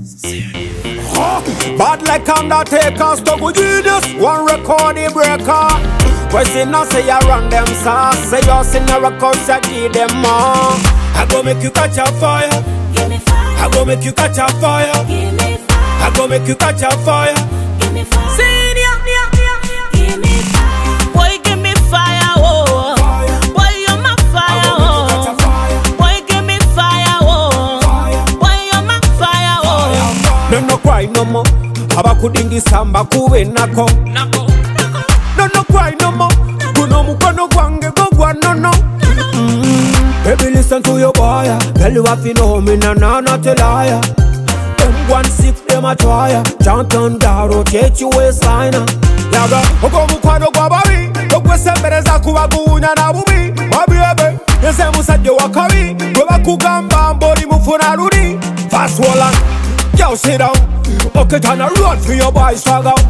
Bad like Undertaker, stuck with genius, one record the breaker. Question now say you run them sauce, say you sin a record, say give them more. I go make you catch a fire, Give me fire. I go make you catch a fire, Give me fire. I go make you catch a fire. Give me fire. Senior, Give me fire. boy, give me fire, oh. Fire. Boy, you're my fire, I go make you catch a oh. fire, Boy, give me fire, oh. fire. Boy, you're my fire, oh. No no cry no more, abakudingisa mbakube nako. Nako, No no cry no more, guno mukono gwange gogwa no no. Baby, listen to your boy. Tell you what you know me, na na not a liar. Them one six, them a try. Chant on down, rotate your waistline. Yaga, uko mukwano gwa babi, okwesembereza kuba guwunya na bubi. Babi ebe, yese musajja wa kabi, gwe bakugamba mboli mufuna luli. Fast wallet, yo sit down. Okay, turn a run for your boy swag out.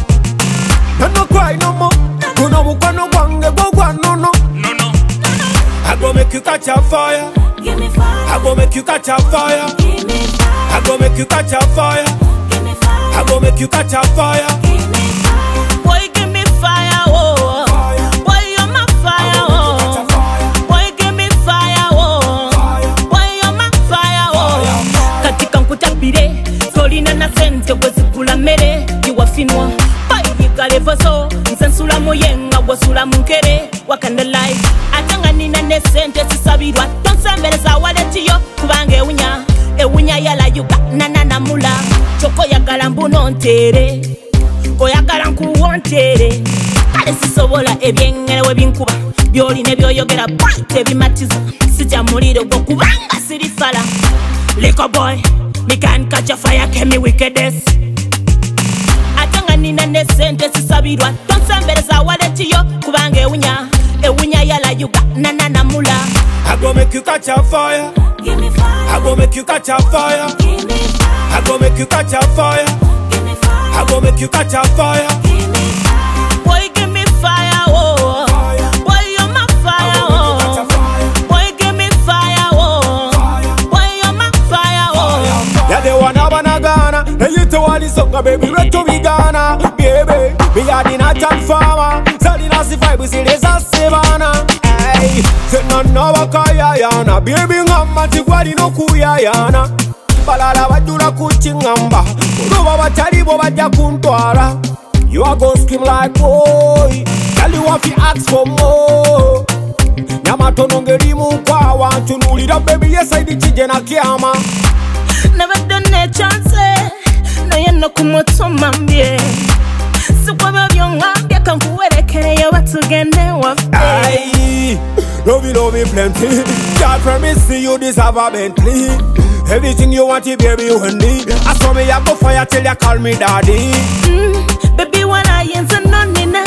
No no cry no more, guno mukwano gwange gogwa no no. no, no. I go make you catch a fire. Give me fire. I go make you catch a fire. Give me fire. I go make you catch a fire. Give me fire. I go make you catch a fire. Give me fire. Boy, give me fire, oh. Fire. Boy, you're my fire, Catch a oh. fire. Boy, give me fire, oh. Fire. Boy, you're my fire, oh. katika nkutapire tolina na sente bwezigula mmere giwafinwa bayigalevozo nze nsula muyenga bwosula munkere wakanda life ate nga nina ne sente zisabirwa tonsembereza waletiyo kubanga ewunya ewunya yalayuga nananamula kyokka oyagala mbuno nteere oyagala nkuwonteere kale sisobola ebyengere we binkuba byolina byoyogera bwite bimatiza sijja muliro gwo kubanga siri fala Liquor boy, me can catch a fire, can me wickedest. ate nga nina ne sente zisabirwa tonsembereza waletiyo kubanga ewunya ewunya yalayuga nananamula I go make you catch a fire. Give me I fire. go make you catch a fire. Give me fire. I go make you catch a fire. Give me fire. I go make you catch a fire. Give me fire. boy give me fire oh Fire. boy you're my fire I go make you catch a oh fire. boy give me fire oh Fire. boy you're my fire oh Yeah, they wanna wanna Ghana. They you to want this soccer, baby, ready to be Ghana. Baby, we are the natural farmer. Selling us the vibe, we see this as Savannah. Hey, say no no wakaya yana. Baby, ngamba tigwali no kuya yana. balala bajula kuchingamba oluba batalibo bajja kuntwala you are gonna scream like boy tell you want to ask for more nyamatono ngerimu kwawa ntunulira bebi yesaidi kije na kyama nabadde nekyance naye no ku mutima mbye sikwebyo byoŋambye kankuwerekereyo batugende waffe Aye, love you, love me plenty. God promise me you deserve a Bentley. Everything you want, you baby, you need. I saw me, I go fire till you call me daddy. Mm, bebi wanayinza nonina